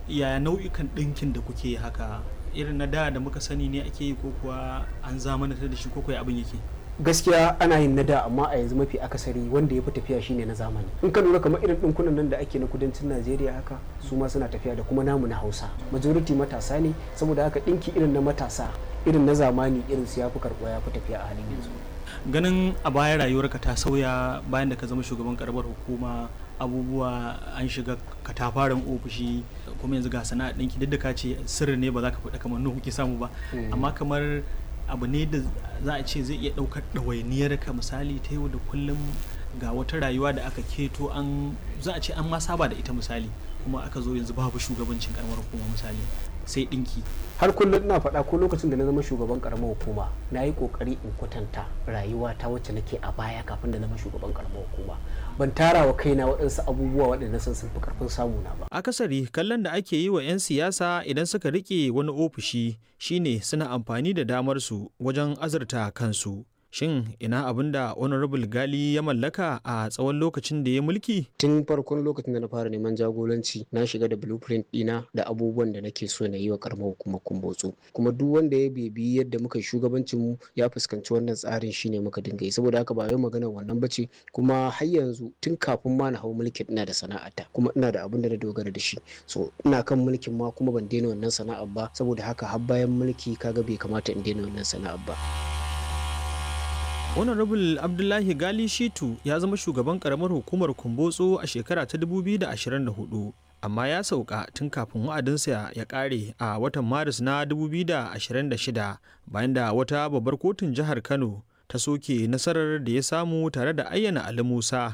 yaya nau'ikan ɗinkin da kuke haka irin na da da muka sani ne ake yi ko kuwa an zamanantar da shi ko kuwa abin yake gaskiya ana yin na da amma a yanzu mafi akasari wanda ya fi tafiya shine na zamani in ka lura kamar irin ɗinkunan nan da ake na kudancin najeriya haka su ma suna tafiya da kuma namu na hausa majority matasa ne saboda haka ɗinki irin na matasa irin na zamani irin su ya fi karɓuwa ya fi tafiya a halin yanzu ganin a baya rayuwarka ta sauya bayan da ka zama shugaban karamar hukuma abubuwa an shiga katafaren ofishi kuma yanzu ga sana'a ɗinki duk da ka ce sirri ne ba za ka faɗa kamar nuhu kuke samu ba amma kamar abu ne da za a ce zai iya ɗaukar ɗawainiyar ka misali ta yau da kullum ga wata rayuwa da aka keto an za a ce an ma saba da ita misali kuma aka zo yanzu babu shugabancin karamar hukuma misali sai ɗinki har kullum ina faɗa ko lokacin da na zama shugaban karamar hukuma na yi ƙoƙari in kwatanta rayuwa ta wacce nake a baya kafin da zama shugaban karamar hukuma ban tara wa kaina waɗansu abubuwa waɗanda sun sun fi ƙarfin samuna ba akasari kallon da ake yi wa 'yan siyasa idan suka rike wani ofishi shine suna amfani da damar su wajen azurta kansu shin ina abin da honorable gali ya mallaka a tsawon lokacin da ya mulki tun farkon lokacin da na fara neman jagoranci na shiga da blueprint dina da abubuwan da nake so na yi wa karamar hukumar kumbotso kuma duk wanda ya bebi yadda muka shugabancin mu ya fuskanci wannan tsarin shine muka dinga yi saboda haka ba yau maganar wannan bace kuma har yanzu tun kafin ma na hau mulkin ina da sana'ata kuma ina da abin da na dogara da shi so ina kan mulkin ma kuma ban daina wannan sana'ar ba saboda haka har bayan mulki kaga bai kamata in daina wannan sana'ar ba honorable abdullahi gali shitu ya zama shugaban karamar hukumar kumbotso a shekara ta 2024 amma ya sauka tun kafin wa'adinsa ya kare a watan maris na 2026 bayan da wata babbar kotun jihar kano ta soke nasarar da ya samu tare da ayyana ali musa